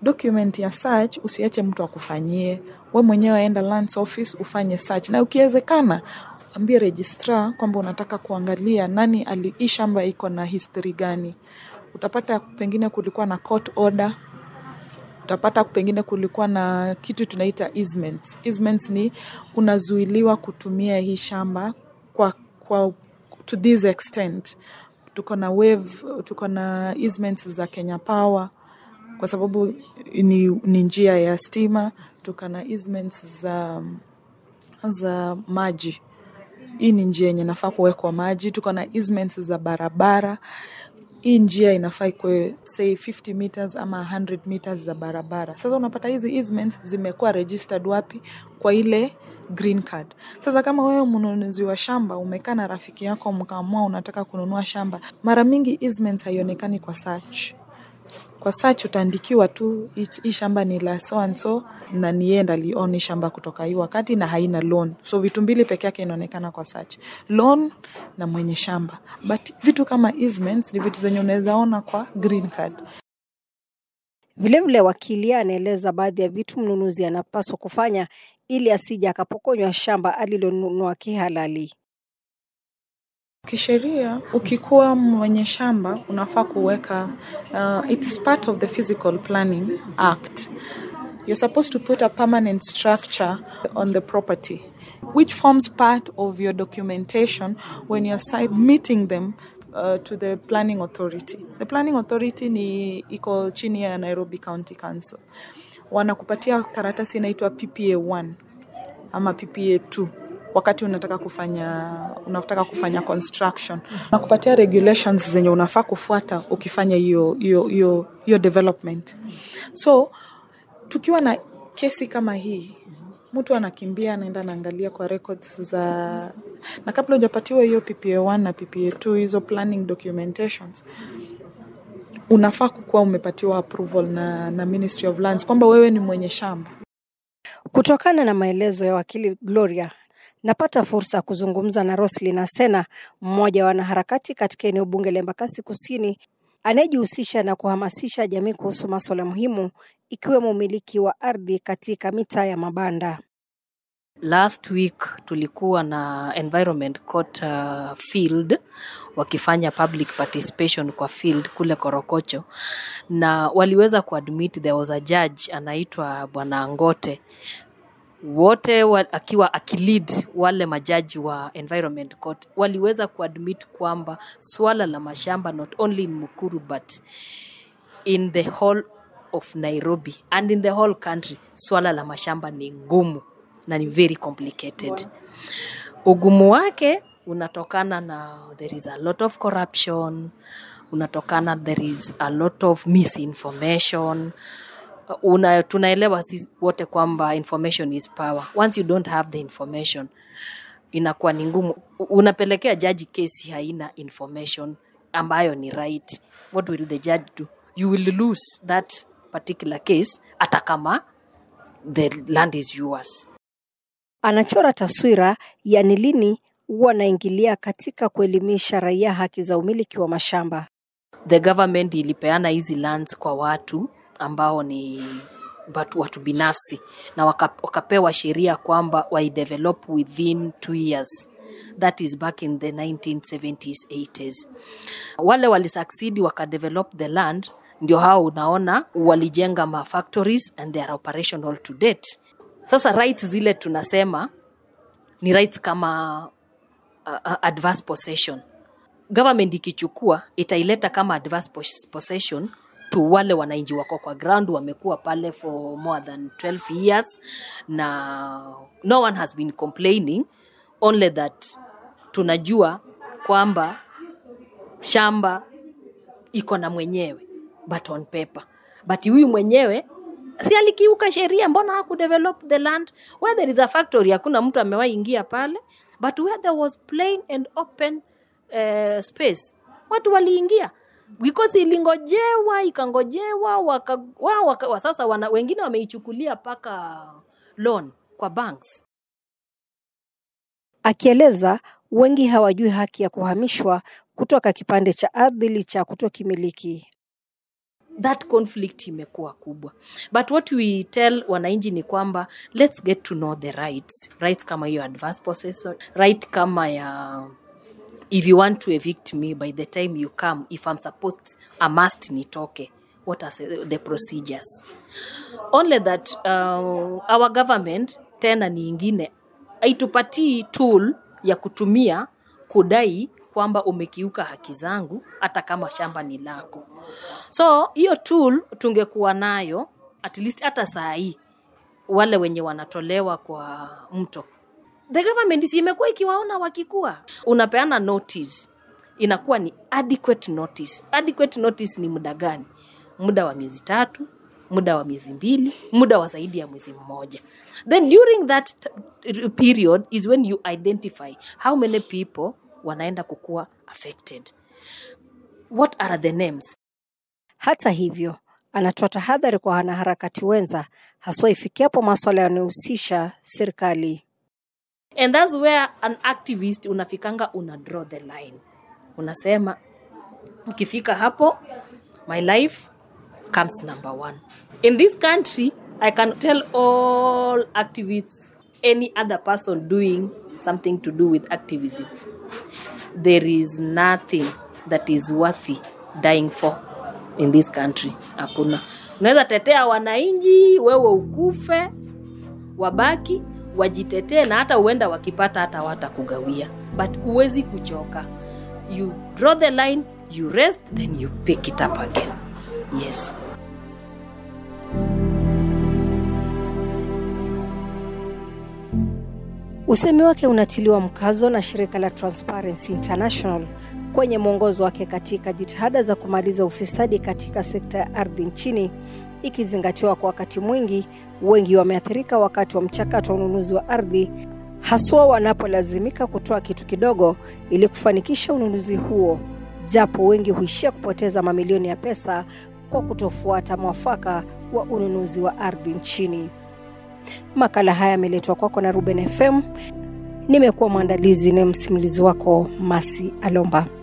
document ya search usiache mtu akufanyie we mwenyewe enda lands office ufanye search na ukiwezekana ambie registrar kwamba unataka kuangalia nani ali hii shamba iko na history gani utapata pengine kulikuwa na court order utapata pengine kulikuwa na kitu tunaita easements. Easements ni unazuiliwa kutumia hii shamba kwa, kwa to this extent. Tuko na wave, tuko na easements za Kenya Power kwa sababu ni, ni njia ya stima. Tuko na easements za, za maji hii ni njia yenye nafaa kuwekwa maji. Tuko na easements za barabara hii njia inafaa ikuwe say 50 meters ama 100 meters za barabara. Sasa unapata hizi easements zimekuwa registered wapi? Kwa ile green card. Sasa kama wewe mnunuzi wa shamba umekaa na rafiki yako mkaamua unataka kununua shamba, mara mingi easements haionekani kwa search. Kwa search utaandikiwa tu hii hii shamba ni la so and so na ni yeye ndo alioni shamba kutoka hii wakati na haina loan. So vitu mbili peke yake inaonekana kwa search. Loan na mwenye shamba. But vitu kama easements ni vitu zenye unaweza ona kwa green card. Vilevile wakili anaeleza baadhi ya vitu mnunuzi anapaswa kufanya ili asije akapokonywa shamba alilonunua kihalali. Kisheria, ukikuwa mwenye shamba unafaa kuweka uh, it's part of the physical planning act. You're supposed to put a permanent structure on the property which forms part of your documentation when you're submitting them uh, to the planning authority. The planning authority ni iko chini ya Nairobi County Council. Wanakupatia karatasi inaitwa PPA 1 ama PPA 2 wakati unataka kufanya unataka kufanya construction na kupatia regulations zenye unafaa kufuata ukifanya hiyo hiyo hiyo hiyo development so tukiwa na kesi kama hii mtu anakimbia anaenda anaangalia kwa records za na kabla hujapatiwa hiyo PPA 1 na PPA 2 hizo planning documentations unafaa kukuwa umepatiwa approval na, na Ministry of Lands kwamba wewe ni mwenye shamba Kutokana na maelezo ya wakili Gloria, napata fursa ya kuzungumza na Roslyn Asena, mmoja wa wanaharakati katika eneo bunge la Embakasi Kusini, anayejihusisha na kuhamasisha jamii kuhusu masuala muhimu ikiwemo umiliki wa ardhi katika mitaa ya mabanda. Last week tulikuwa na environment court uh, field wakifanya public participation kwa field kule Korokocho, na waliweza kuadmit there was a judge anaitwa Bwana Ngote wote wa, akiwa akilid wale majaji wa environment court waliweza kuadmit kwamba swala la mashamba not only in Mukuru but in the whole of Nairobi and in the whole country, swala la mashamba ni ngumu na ni very complicated. Ugumu wake unatokana na there is a lot of corruption, unatokana there is a lot of misinformation. Una, tunaelewa sisi wote kwamba information is power. Once you don't have the information inakuwa ni ngumu. Unapelekea jaji kesi haina information ambayo ni right. What will the judge do? You will lose that particular case hata kama the land is yours. Anachora taswira ya ni lini wanaingilia katika kuelimisha raia haki za umiliki wa mashamba. The government ilipeana hizi lands kwa watu ambao ni watu, watu binafsi na waka, wakapewa sheria kwamba waidevelop within two years that is back in the 1970s 80s wale walisucceed wakadevelop the land ndio hao unaona walijenga ma factories and they are operational to date sasa rights zile tunasema ni rights kama uh, uh, adverse possession government ikichukua itaileta kama adverse pos- possession to wale wananchi wako kwa ground wamekuwa pale for more than 12 years na no one has been complaining only that tunajua kwamba shamba iko na mwenyewe but on paper but huyu mwenyewe si alikiuka sheria mbona hakudevelop the land where there is a factory hakuna mtu amewahi ingia pale but where there was plain and open uh, space watu waliingia because ilingojewa ikangojewa waka, wa, waka, wa sasa wana, wengine wameichukulia mpaka loan kwa banks Akieleza wengi hawajui haki ya kuhamishwa kutoka kipande cha ardhi licha ya kutokimiliki. that conflict imekuwa kubwa but what we tell wananchi ni kwamba let's get to know the rights rights kama hiyo adverse possession right kama ya if you want to evict me by the time you come if i'm supposed i must nitoke what are the procedures only that uh, our government tena ni ingine haitupatii tool ya kutumia kudai kwamba umekiuka haki zangu hata kama shamba ni lako so hiyo tool tungekuwa nayo at least hata saa hii wale wenye wanatolewa kwa mto the government si imekuwa ikiwaona wakikuwa unapeana notice inakuwa ni adequate notice adequate notice ni muda gani muda wa miezi tatu muda wa miezi mbili muda wa zaidi ya mwezi mmoja then during that t- period is when you identify how many people wanaenda kukuwa affected what are the names Hata hivyo, anatoa tahadhari kwa wanaharakati wenza, haswa ifikiapo maswala yanayohusisha serikali. and that's where an activist unafikanga una draw the line unasema ukifika hapo my life comes number one in this country i can tell all activists any other person doing something to do with activism there is nothing that is worthy dying for in this country hakuna unaweza tetea wananchi wewe ukufe wabaki wajitetee na hata huenda wakipata hata watakugawia but huwezi kuchoka you draw the line you rest then you pick it up again yes Usemi wake unatiliwa mkazo na shirika la Transparency International kwenye mwongozo wake katika jitihada za kumaliza ufisadi katika sekta ya ardhi nchini, ikizingatiwa kwa wakati mwingi wengi wameathirika wakati wa mchakato wa ununuzi wa ardhi, haswa wanapolazimika kutoa kitu kidogo ili kufanikisha ununuzi huo, japo wengi huishia kupoteza mamilioni ya pesa kwa kutofuata mwafaka wa ununuzi wa ardhi nchini. Makala haya yameletwa kwako na Ruben FM. Nimekuwa mwandalizi na msimulizi wako Masi Alomba.